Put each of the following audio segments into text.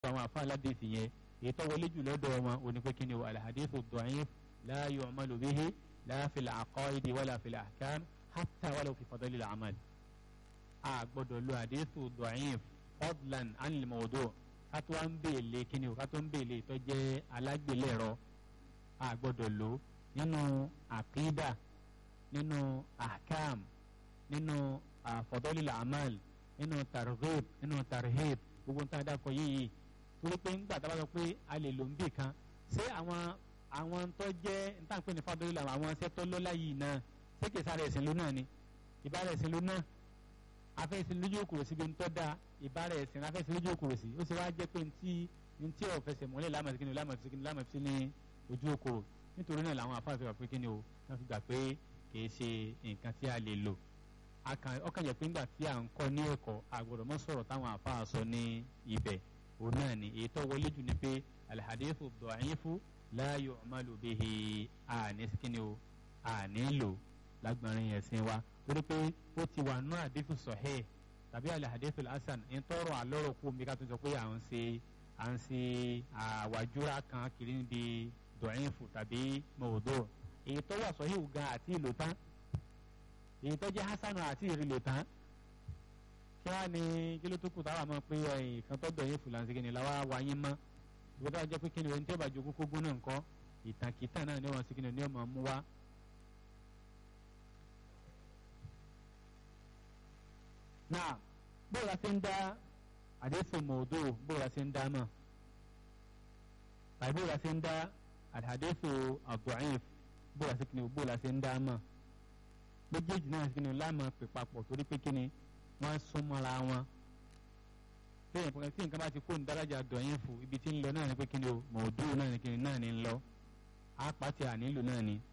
àwọn àfa aládìsí yẹn èyí tó wọlé jù lọ́dọ̀ wọn ò ní pé kí ni o alhadithu da'if la yu'malu bihi la fil aqaidi wala fil ahkam hatta wala fi fadlil amal. a gbọ́dọ̀ lo hadithu da'if fadlan anil mawdu' ká tó wá ń bèèlè kí ni o ká tó ń bèèlè tó jẹ́ alágbèlérò a gbọ́dọ̀ lo nínú àkídà nínú ahkam nínú fadlil amal nínú targhib nínú tarhib gbogbo nǹkan dákọ yìí torí pé ńgbà tá a bá sọ pé a lè lò ń bì kan ṣé àwọn àwọn tó jẹ́ ntànpé ní fadọ́lì làwọn àwọn ṣẹ́ tó lọ́lá yìí náà ṣé kìí sára ẹ̀sìn ló náà ni ìbára ẹ̀sìn ló náà afẹ́sìn lójú òkúrò sí bí ń tọ́ da ìbára ẹ̀sìn afẹ́sìn lójú òkúrò sí ó sì wá jẹ́ pé ntí ntí ọ̀ fẹsẹ̀ mọ́lẹ̀ lámàtí kíni lámàtí kíni lámàtí ní ojú òkúrò nítorí náà làwọn afáàfẹ́ wà pé kíni o wọ́n fi gbà pé kìí ṣe nǹkan tí a lè lò ọkàn jẹ́ pé ńgbà tí à ń kọ́ ní ẹ̀kọ́ àgbọ̀dọ̀ mọ́ sọ̀rọ̀ táwọn àfáà sọ ní ibẹ̀ òun náà ni èyí tó wọlé jù ni pé alhadithu da'ifu la yu'malu bihi àní síkíni o àní lò lágbọ̀nrín ẹ̀sìn wa torí pé ó ti wà nú hadithu sahih tàbí alhadithu hasan ń tọrọ àlọ́rọ̀ kú mi ká tó sọ pé à ń ṣe à ń ṣe àwàjúra kan kiri níbi da'ifu tàbí mawdu' èyí tó wà sahih gan àti ìlò tán èyí tó jẹ́ hasanu àti ìrìlò tán kí wàá ní kí ló tó kù táwa mọ̀ pé ẹ̀yìn kan tó dọ̀yìn fúlànsì kìnìún làwa wáyé mọ́ ìgbà tó wà jẹ́ pé kí ni ohun tí ó bá jogún kógún náà ńkọ́ ìtàkìtàn náà ni wọ́n sì kìnìún ní ọmọ mú wá. náà bóòlù àti ń dá àdéhùn mòdò bóòlù àti ń dá mọ̀ tàbí bóòlù àti ń dá àdéhùn àbúrẹ́yìn bóòlù àti kìnìún bóòlù àti ń dá mọ̀ méjèèjì náà sí ni láàmú pè papọ̀ torí pé kíni wọ́n sún mọ́ra wọn lẹ́yìn pé tí nǹkan bá ti kó ní dárájà dọ̀yìn fún ibi tí ń lọ náà ni pé kíni o mọ̀ọ́dú náà ni kíni náà ni ń lọ àpàtì ànílò náà ni.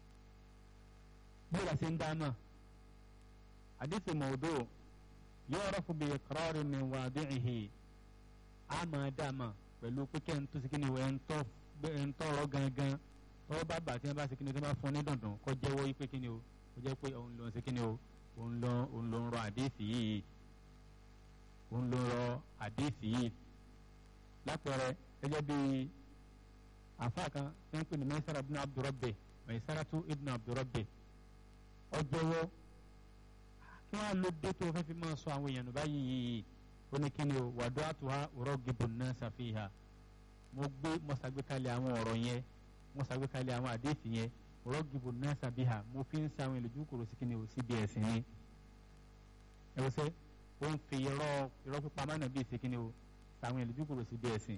bóyá ṣe ń dáná àdìsí mọ̀ọ́dú yóò rọ́ fún bíi kọ́rọ́ọ̀rì mi wà dùnìhì á máa dá mà pẹ̀lú pé kẹ́ ń tó sí kíni o ẹ̀ ń tọrọ gangan tọ́wọ́ bá bà tí wọ́n bá ṣe kíni o tí wọ́n bá fún ní dandan kọ́ jẹ́wọ́ yí pé kíni o ó jẹ́ pé òun ló ń ṣe kíni o òun ló òun ló ń rọ àdéhìsì yìí òun ló ń rọ àdéhìsì yìí lápẹẹrẹ gẹ́gẹ́ bí àfa kan tí wọ́n pè ní mẹ́sàrà ibn abdurrabbe mẹ́sàràtú ibn abdurrabbe ó jẹ́wọ́ kí wọ́n á lo dé tó fẹ́ fi máa sọ àwọn èèyàn báyìí yìí ó ní kíni o wàdó àtúwá ọ̀rọ̀ gibon náà ṣàfihàn mo gbé mo ṣàgbékalẹ̀ àwọn ọ̀rọ̀ yẹn mo ṣàgbékalẹ̀ àwọn àdéhìsì yẹn rọ́gìbò náà sàbíhà mo fi ń sa àwọn ìlójú kòrò sí kíni o sí bí ẹ̀sìn ni ẹ wọ́n sẹ́ ó ń fi irọ́ irọ́ pípa mánà bíi sí kíni o sa àwọn ìlójú kòrò sí bí ẹ̀sìn.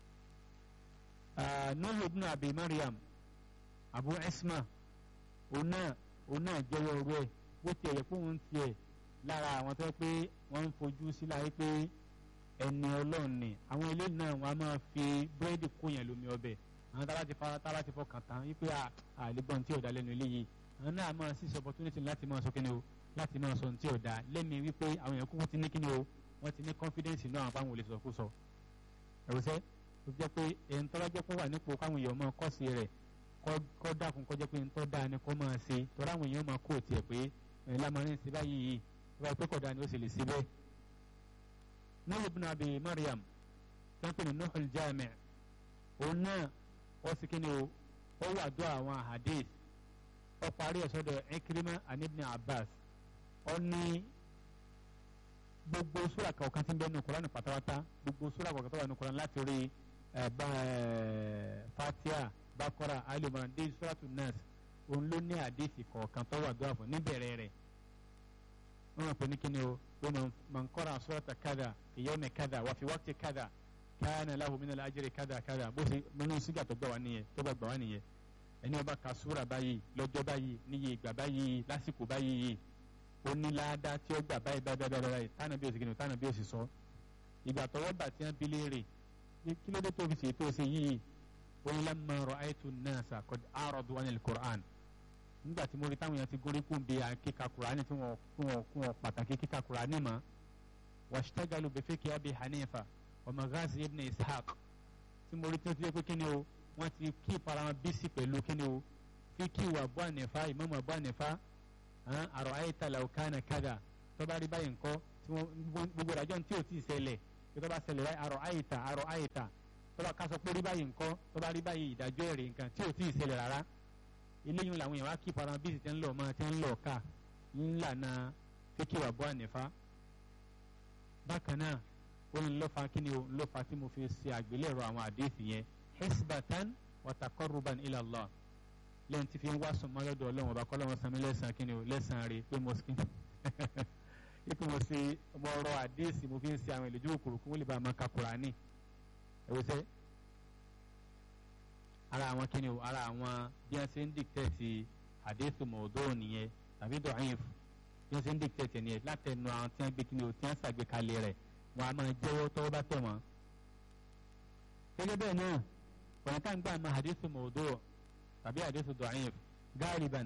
nuhu ibn abi mariam abu isma òun náà òun náà jẹ́wọ́ ọ̀rọ̀ ẹ̀ bó tiẹ̀ yẹ kó òun tiẹ̀ lára àwọn tó yẹ pé wọ́n ń fojú sí láyé pé ẹni ọlọ́run ni àwọn eléyìí náà wọ́n á máa fi búrẹ́dì kóyàn lómi ọbẹ̀ àwọn tábà ti fara tábà ti fọkàn tán wípé àlébọ̀n tí ò dá lẹ́nu eléyìí àwọn náà máa sí opportunity láti máa sọ kíni o láti máa sọ tí ò dá lẹ́mi wípé àwọn èèyàn kú wọ́n ti ní kíni o wọ́n ti ní confidence inú àwọn fáwọn olè sọ̀kú sọ. ẹ̀rọ̀sẹ́ tó jẹ́ pé ẹ̀ń tọ́lá jẹ́ pé wà nípò káwọn èèyàn máa kọ́ sí rẹ̀ kọ́ dákun kọ́ jẹ́ pé ńtọ́ dáa ni kọ́ máa ṣe tọ́lá àwọn èèyàn máa kó tiẹ̀ pé ẹ̀ lámarin sí báyìí yìí wọ́n pẹ́ kọ̀dá ni ó sì lè ṣe bẹ́ẹ̀. Nuh ibn Abi Maryam tẹ́ńpẹ́ ní Nuhul Jami' òun náà ó sì kíni o ó wà dó àwọn hadith ó parí ẹ̀ sọ́dọ̀ Ikrima and Ibn Abbas ó ní gbogbo sura kọ̀ọ̀kan tí ń bẹ nínú Kùránì pátápátá gbogbo sura kọ̀ọ̀kan tó wà nínú Kùránì láti rí Fatiha Bakora alimọ̀ràn dé suratu Nas òun ló ní hadith kọ̀ọ̀kan tó wà dó àfọ̀ níbẹ̀rẹ̀ rẹ̀ wọ́n mọ̀ pé ní kíni o wọ́n man qara surata kada fi yawmi kada wa fi waqti kada kana lahu min al-ajri kada kada bó ṣe nínú sígà tó gbà wá nìyẹn tó bá gbà wá nìyẹn ẹni ọba ka súra báyìí lọ́jọ́ báyìí níye ìgbà báyìí lásìkò báyìí ó ní láàdá tí ó gbà báyìí báyìí báyìí báyìí tánà bí ó sì kìnnìún tánà bí ó sì sọ ìgbà tọwọ́ bà tí wọ́n bi léèrè kí ló dé tó fi ṣe tó ṣe yìí ó ní lamma ra'aytu an-nasa qad a'radu 'anil Qur'an nígbà tí mo rí táwọn èèyàn ti gorí kún bí kíka Qur'ani tí wọ́n kún wọn pàtàkì kíka Qur'ani mọ́ washtagalu bi fiqhi Abi Hanifa ọmọ gazi ibn ishaq tí mo rí tí ó ti yẹ pé kíni o wọ́n ti kí ìparama bísí pẹ̀lú kíni o fi kí ìwà bọ́ ànífà ìmọ̀mọ̀ bọ́ ànífà àrò ayéta làwùkánà kádà tó bá rí báyìí ńkọ́ tí wọ́n gbogbo ìdájọ́ tí ò tí ì ṣẹlẹ̀ tó bá ṣẹlẹ̀ láì àrọ̀ àyíta àrọ̀ àyíta tó bá kásọ pé rí báyìí nǹkan tó bá rí báyìí ìdájọ́ èrè nǹkan tí ò tí ì ṣẹlẹ̀ rárá eléyìí làwọn èèyàn wá kí para bíi ti ń lọ ọmọ ti ń lọ ká ńlànà fíkìwà bọ́ ànífà bákan náà ó ń lọ́fà kí ni ó ń lọ́fà tí mo fi ṣe àgbélẹ̀rọ àwọn àdéhìí yẹn hisbatan wa taqarruban ila Allah lẹ́yìn tí fi ń wá sùnmọ́ lọ́dọ̀ ọlọ́run ọba kọ́lọ́run sami lẹ́sàn-án kí ni o lẹ́sàn-án rè pé mo skin ipò mo ṣe mo rọ àdéhìí mo fi ń ṣe àwọn ìlójú òkúrú kó lè bá a máa ka Kùránì ẹ̀wọ́ sẹ́ ara àwọn kí ni o ara àwọn bí wọ́n ṣe ń dìkítẹ́ẹ̀tì àdéhìí mọ̀ọ́dọ́ nìyẹn tàbí dọ̀ọ́yìn bí wọ́n ṣe ń dìkítẹ́ẹ̀tì nìyẹn látẹnu àwọn tí wọ́n gbé kí ni o tí wọ́n ṣàgbékalẹ̀ rẹ̀ wọn a máa jẹ́wọ́ tọ́wọ́ bá tẹ̀ wọ́n. gẹ́gẹ́ bẹ́ẹ̀ náà ọ̀nà tá à ń gbà máa hadithu mawdu' tàbí hadithu da'if gáàlìbàn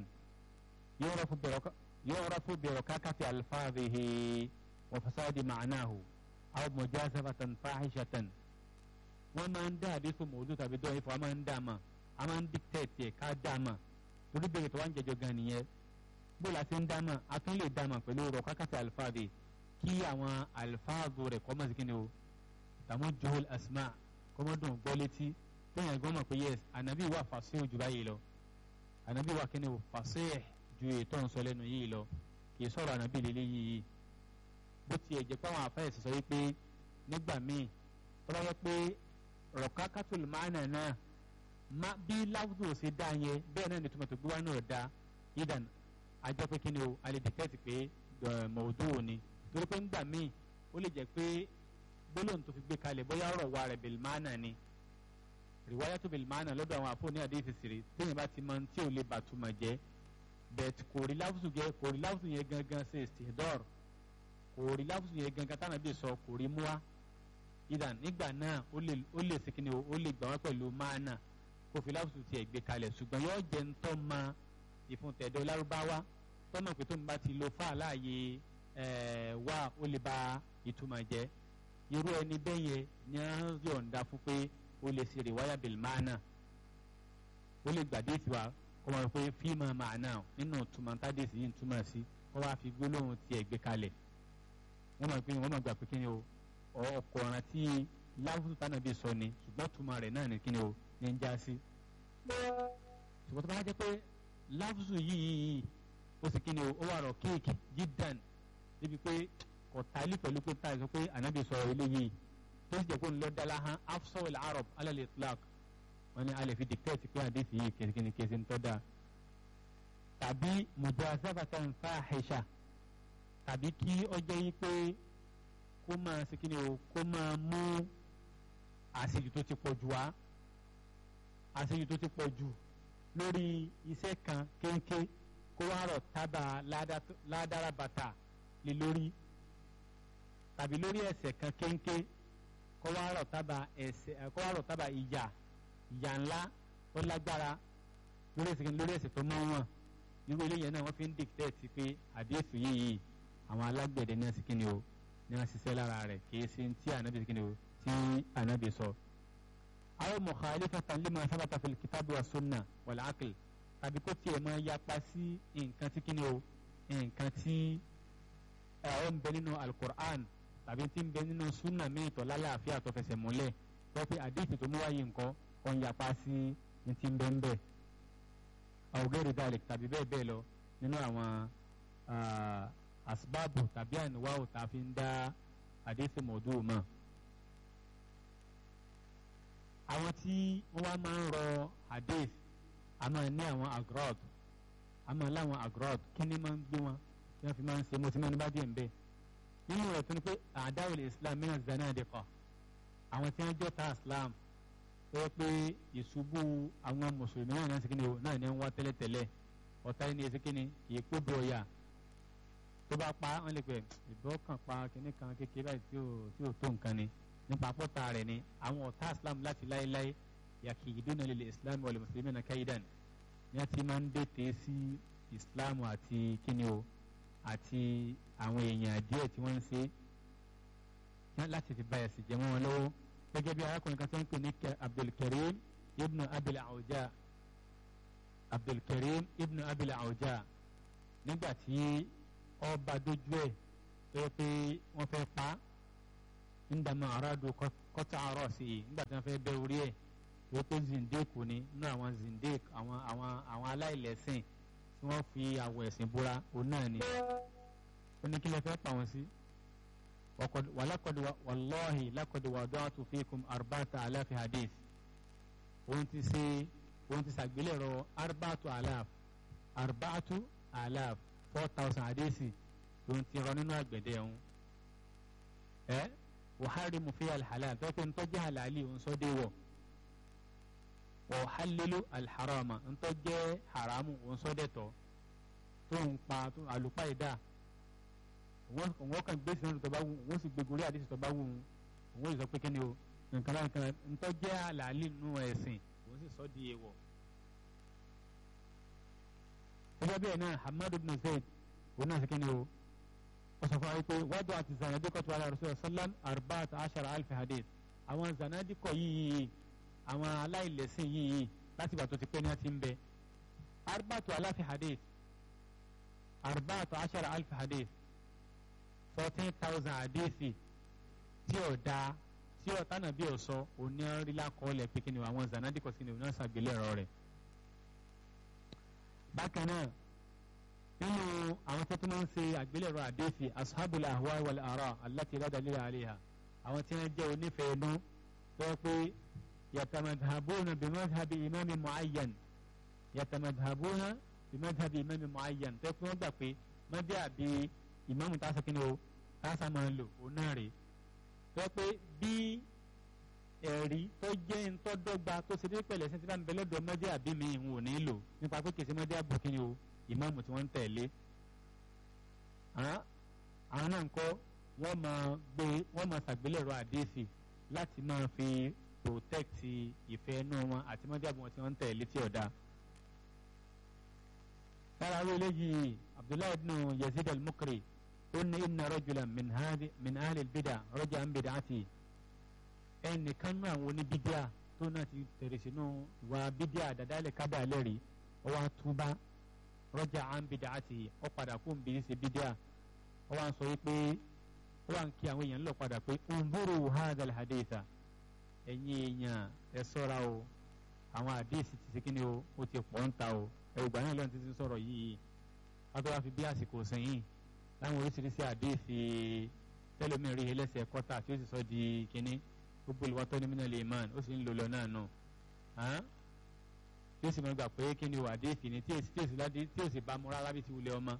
yu'rafu bi rakakati alfadhihi wa fasadi ma'nahu aw mujazafatan fahishatan. wọ́n máa ń dá hadithu mawdu' tàbí da'if wọ́n máa ń dá ma a máa ń dictate ká dá ma torí bèrè tó wá ń jẹjọ gan nìyẹn bó la ti ń dá ma a tún lè dá ma pẹ̀lú rakakati alfadhihi kí àwọn alifáàgò rẹ̀ kọ́ mọ̀ sí kí ni o tàmú johol asma kọ́mọ́dún gbọ́ létí lẹ́yìn ẹ̀gbọ́n mọ̀ pé yes ànábì wà fàṣẹ ojú báyìí lọ ànábì wà kí ni o fàṣẹ ju ètò ń sọ lẹ́nu yìí lọ kì í sọ̀rọ̀ ànábì lélẹ́ yìí bó tiẹ̀ jẹ́ pé àwọn àfẹ́yẹ̀sì sọ wípé nígbà míì tó bá yẹ pé rọ̀ká kátólì máàna náà má bí láwùjọ ṣe dá yẹn bẹ́ẹ̀ náà ni tòmọ̀tò gbé wá náà dá yídàn ajọ́ pé kí ni o alẹ́ dìkẹ́tì pé mọ̀ọ́dún òní torí pé ńgbà míì ó lè jẹ́ pé gbólóhùn tó fi gbé kalẹ̀ bóyá ọ̀rọ̀ wa rẹ̀ bìlmánà ni rìwáyà tó bìlmánà lọ́dọ̀ àwọn àfọ̀ ní àdéhìí sèré téèyàn bá ti mọ tí ò lè bàtúmọ̀ jẹ́ bẹ̀t kò rí láwùsù yẹn kò rí láwùsù yẹn gangan ṣe ìsìndọ́r kò rí láwùsù yẹn gangan tánà bí sọ kò rí múwa ìdàn nígbà náà ó lè ó lè sìnkìnnì ó lè gbà wá pẹ̀lú máànà kò fi láwùsù tiẹ̀ gbé kalẹ̀ ṣùgbọ́n yóò jẹ́ ń tọ́ ma ìfúntẹ̀dọ̀ lárúbáwá tọ́nà pé tó ń bá ti lo fáà láàyè wá ó lè ba ìtumọ̀ jẹ́ irú ẹni bẹ́ẹ̀ yẹn ni a yọ̀ǹda fún pé ó lè ṣe rìwáyà bìlmánà ó lè gbàdé tiwa kó máa pé fíìmù màánà nínú túmọ̀ tádèsí yìí ń túmọ̀ sí kó wá fi gbólóhùn tiẹ̀ gbé kalẹ̀ wọ́n máa pé wọ́n máa gbà pé kí ni o ọkọ̀ ọ̀ràn tí láwùjọ tánà bí sọ ni ṣùgbọ́n túmọ̀ rẹ̀ náà ni kí ni o ní ń já sí. ṣùgbọ́n tó bá jẹ́ pé láwùjọ yìí ó sì kí ni o ó wà rọ̀ kéèkì jídàn débi pé ọ̀tálí pẹ̀lú pé táyà sọ pé ànábì sọ̀rọ̀ eléyìí tó sì jẹ́ pé ńlọ dala hàn afsawil arab alal itlaq wọn ni a lè fi dictate pé àdéhìí yìí kìnnìkìnnì kìsì ń tọ́ da tàbí mujazabatan fahisha tàbí kí ọjọ́ yìí pé kó máa ṣe kí ni o kó máa mú àṣejù tó ti pọ̀ jù wá àṣejù tó ti pọ̀ jù lórí iṣẹ́ kan kéńké kó wá rọ̀ tábà ládàrá bàtà lé lórí tàbí lórí ẹ̀ṣẹ̀ kan kéńké kó wá rọ̀ tábà ẹ̀ṣẹ̀ kó wá rọ̀ tábà ìyà ìyà ńlá tó lágbára lórí ẹ̀ṣẹ̀ kan lórí ẹ̀ṣẹ̀ tó mọ́ wọn irú eléyìí náà wọ́n fi ń dìkítẹ́ẹ̀tì pé àdéhùn yìí àwọn alágbẹ̀dẹ náà sì kí ni o ní wọ́n ṣiṣẹ́ lára rẹ̀ kìí ṣe tí ànábì sì kí ni o tí ànábì sọ. àwọn mukhalifatan lima sabata fil kitabi wa sunna wal aql tàbí kó tiẹ̀ máa yapa sí nǹkan tí kí ni o nǹkan tí ẹ̀rọ ń bẹ nínú alukur'an tàbí tí ń bẹ nínú sunna míì tó lálàáfíà tó fẹsẹ̀ múlẹ̀ wọ́n pe àdéhùn tó mú wáyé nǹkan kọ́ ń yapa sí ní ti ń bẹ́ ń bẹ́ẹ̀ àwògẹ́rì dalek tàbí bẹ́ẹ̀ bẹ́ẹ̀ lọ nínú àwọn asbáàbù tàbí àníwáwò tá a fi ń dá àdéhùn mọ̀ọ́dù mọ̀. àwọn tí wọ́n wá máa ń rọ hadith a máa ní àwọn agrod a máa láwọn agrod kí ni máa ń gbé wọn tí wọ́n fi máa ń ṣe mo ti mẹ́nu bá díẹ̀ ń bẹ́ẹ̀. nínú rẹ̀ tó ní pé àdáwòlè islam mìíràn zanadiqa àwọn tí wọ́n jẹ́ ta islam ó yẹ pé ìṣubú àwọn mùsùlùmí náà náà sikini o náà ní ń wá tẹ́lẹ̀tẹ́lẹ̀ ọ̀tá yìí ní esekini kì í kó do ọ̀yà tó bá pa wọ́n lè pẹ́ ìbọn kan pa kíní kan kékeré báyìí tí ò tí ò tó nǹkan ni nípa pọ́tà rẹ̀ ni àwọn ọ̀tá islam láti láéláé yàkì ìdúnà lil islam wal muslimina kaidan ní a ti máa ń dètè sí islam àti kíni o àti àwọn èèyàn díẹ̀ tí wọ́n ń ṣe láti fi báyà sí jẹ́ mọ́ wọn lọ́wọ́ gẹ́gẹ́ bí arákùnrin kan tó ń pè ní abdulkareem ibn abil awja abdulkareem ibn abil awja nígbà tí ọba dojú ẹ̀ tó yẹ pé wọ́n fẹ́ pa ndàmà aráàdù kọ́tà àárọ̀ sí i nígbà tí wọ́n fẹ́ bẹ́ orí ẹ̀ tó pé zindeku ni nínú àwọn zindek àwọn àwọn àwọn aláìlẹ́sìn tí wọ́n fi àwọ̀ ẹ̀sìn búra òun náà ni ó ní kí lè fẹ́ pa wọn sí. wàlákọ̀dù wàlọ́ọ̀hì lákọ̀dù wàdọ́àtù fíkùm arbata aláfi hadith òun ti ṣe òun ti ṣàgbélẹ̀rọ arbatu alaf arbatu alaf four thousand hadisi òun ti rọ nínú àgbẹ̀dẹ ọ̀hún ẹ wàhálì mufi alhalal tó pé ntọ́jú halali òun sọ dé wọ̀ wàhálìlú alharama ntọ́jú haramu òun sọ dé tọ́ tó ń pa àlùpàìdá wọ́n kàn gbé sinadu tó bá wù wọ́n sì gbégorí àdìsí tó bá wù wọ́n sì sọ pé kíni o nǹkan nǹkan ntọ́jú halali nù ẹ̀sìn òun sì sọ di èèwọ̀. gẹ́gẹ́ bẹ́ẹ̀ náà hamadu bin zayd òun náà sì kíni o ọsọfọ ayi pé wájú àti zanadikọ tó ala rasul sallam arbaat ashara alfi hadith àwọn zanadikọ yìí àwọn aláìlẹsìn yìí láti gbà tó ti pẹ́ ní àti ń bẹ arbaat alfi hadith arbaat ashara alfi hadith fourteen thousand hadithi tí ò da tí ò tánà bí ò sọ òní rílá kọ́ọ̀lẹ̀ pé kí ni àwọn zanadikọ sí ni òun náà ṣàgbélẹ̀rọ rẹ̀ bákan náà nínú àwọn tó tún máa ń ṣe àgbélẹ̀rọ àdéhìí ashabul ahwa wal ara allati la dalila alayha àwọn tí wọ́n jẹ́ onífẹ̀ẹ́ inú tó yẹ pé yatamadhabuna bi madhhabi imami muayyan yatamadhabuna bi madhhabi imami muayyan tó yẹ pé wọ́n gbà pé mọ́dé àbí ìmáàmù tá a sọ kí ni o tá a sá máa lò ó náà rè tó yẹ pé bí ẹ̀rí tó jẹ́ ntọ́dọ́gba tó ṣe dé pẹ̀lẹ́ sí ti bá ń bẹ lọ́dọ̀ mọ́dé àbí mi ìhun ò ní lò nípa pé kìí ṣe mọ́dé àbò kí ni o ìmáàmù tí wọ́n ń tẹ̀lé àwọn náà ń kọ́ wọ́n máa gbé wọ́n máa ṣàgbélẹ̀rọ àdéhìí láti máa fi protect ìfẹ́ inú wọn àti mọ́jáàbù wọn tí wọ́n ń tẹ̀lé tí ọ̀dà. lára àwọn eléyìí abdullahi ibn yazid al-mukri ó ní inna rajulan min hadi min ahli al-bid'a raja an bid'ati ẹnìkan náà àwọn oníbídíà tó náà ti tẹ̀rẹ̀ sínú ìwà bídíà dàdálẹ̀ kábà lẹ́rìí ọwọ́ àtúbá rọ́jà àǹbìdà àti ọ̀padà kó ń bí ṣe bídíà ó wá ń sọ wípé ó wá ń kí àwọn èèyàn lọ padà pé ǹbúrò hadal haditha ẹ̀yin èèyàn ẹ sọ́ra o àwọn àdéhìsì ti ṣe kí ni o ó ti pọ̀ ń ta o ẹ̀rù gbà náà lọ́nà títí sọ̀rọ̀ yìí kátó wá fi bí àsìkò sẹ́yìn láwọn oríṣiríṣi àdéhìsì tẹ́lómìnrin rí ẹlẹ́sẹ̀ kọ́tà tí ó sì sọ di kínní gbogbo ìwọ́tọ́ ní mínà lè mán ó sì ń lò lọ náà nù tí ó sì máa gbà pé kí ni o àdéhìsì ni tí èsì tí èsì ládé tí èsì bá mú rárá bí ti wulẹ̀ ọmọ.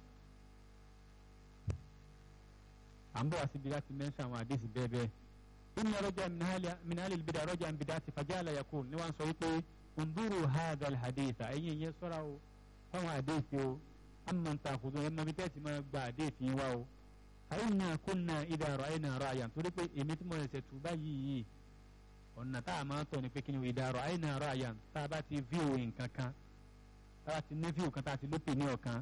à ń bọ̀ wá síbi láti mẹ́ńsà àwọn àdéhìsì bẹ́ẹ̀ bẹ́ẹ̀. inna rọ́jà minali bidà rọ́jà ń bidà ti fàjá àlàyé kù ní wọ́n sọ wípé ǹdúró hadha alhadisa ẹ̀yin ìyẹn sọ́ra o fáwọn àdéhìsì o àmọ́ ń ta àkùdùn ẹ̀ máa bí tẹ́sí máa gba àdéhìsì wa o. àyìnà kúnnà ìdá àrọ̀ àyìnà àrọ̀ àyàn torí pé èmi tí mo ṣẹ̀ tù báyìí yìí ọ̀nà tá a máa tọ̀ ní pé kí ni ìdárọ̀ àyìnà àrọ̀ àyàn tá a bá ti fíò nǹkan kan tá a ti ní fíò kan tá a ti lópè ní ọ̀kan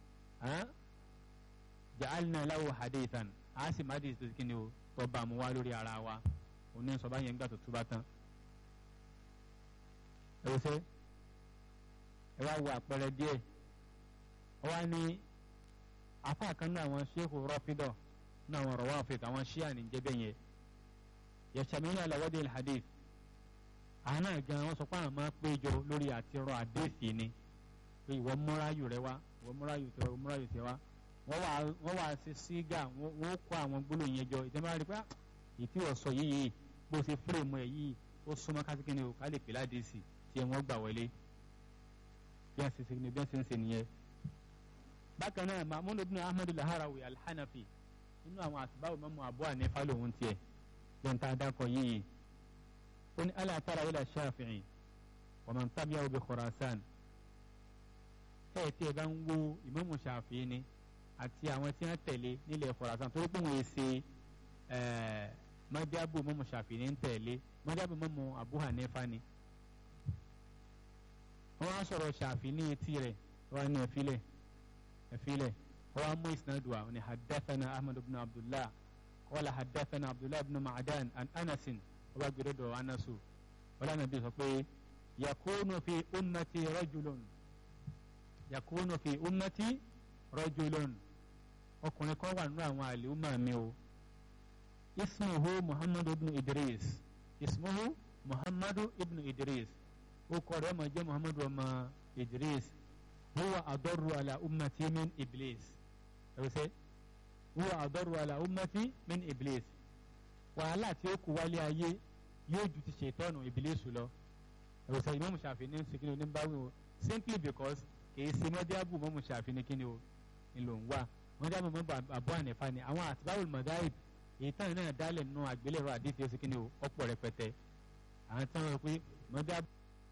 ja'alna lahu hadithan a sì má di ìtòsí kí ni o tọ́ bá mu wá lórí ara wa òní sọ bá yẹn gbà tó túbá tán. ẹ wò sẹ́ ẹ wá wo àpẹẹrẹ díẹ̀ ọ wá ní apá kan náà àwọn ṣéèkù rọ́fídọ̀ náà àwọn rọ̀wá àfẹ́tọ̀ àwọn ṣíà ní jẹ́bẹ̀ yẹn yẹ̀sàmínú àlàwọ́dé hadith àwọn náà gan wọn sọ pé àwọn máa péjọ lórí àti rọ àdéhìí ni pé ìwọ múráyù rẹ wá ìwọ múráyù tẹ ìwọ múráyù tẹ wá wọ́n wà wọ́n wà ṣe sígà wọ́n kó àwọn gbólóhùn yẹn jọ ìjọba rí pé ìtí ọ̀sọ̀ yìí bó ṣe fúrèmù ẹ̀ yìí ó súnmọ́ kásìkìnì o ká lè pè ládìsì tí wọ́n gbà wọlé bí wọ́n ṣe ṣe ni bí wọ́n ṣe ń ṣe nìyẹn. bákan náà mahmud ibn ahmed laharawi alhanafi nínú àwọn àtibáwò mọ́mọ́ abu hanifa lòun tiẹ̀ yẹn tá a dákọ̀ yìí ó ní ala tara ila shafi'i wa man tabi'ahu bi khurasan ẹ̀ tí ẹ bá ń wo ìmámù shafi'i ni àti àwọn tí wọ́n tẹ̀lé nílẹ̀ Khurasan torí pé wọ́n ṣe mọ́jábù mọ́mú Ṣàfi'í ń tẹ̀lé mọ́jábù mọ́mú Abu Hanifa ni. wọ́n á sọ̀rọ̀ Ṣàfi'í ní etí rẹ̀ wọ́n á ní ẹ̀fílẹ̀ ẹ̀fílẹ̀ wọ́n á mú ìsinadù wa ní hadathana Ahmad ibn Abdullah qala hadathana Abdullah ibn Ma'dan an Anasin wọ́n bá gbẹdọ̀ dọ̀ Anasu wọ́n lánàá bí sọ pé yakunu fi ummati rajulun yakunu fi ummati rajulun ọkùnrin kan wà nínú àwọn àlèhùnmá mi o ismuhu muhammadu ibn idris ismuhu muhammadu ibn idris ó kọ rẹ̀ ọmọ jẹ́ muhammadu ọmọ idris huwa adọ́rù ala ummati min iblis ẹ̀rọ sẹ́ huwa adọ́rù ala ummati min iblis wàhálà tí ó kù wálé ayé yóò ju ti ṣètọ́nù ìbílẹ̀sù lọ ẹ̀rọ sẹ́ ìmọ̀mù ṣàfihàn ní sikini oníbàwí o simply because kìí ṣe mọ́díàbù mọ́mù ṣàfihàn kí ni o ńlò ń wà mọ́díàbù mọ́mù àbọ̀ ànífà ni àwọn àtibáwò mọ̀dáìb èyí táwọn náà dálẹ̀ nù àgbélẹ̀rọ àdìsí ó sì kí ni o ọ̀pọ̀ rẹpẹtẹ àwọn táwọn rẹ pé mọ́díàbù.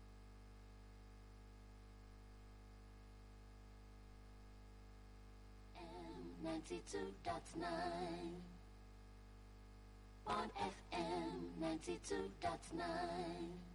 ninety-two dot nine on FM ninety-two dot nine.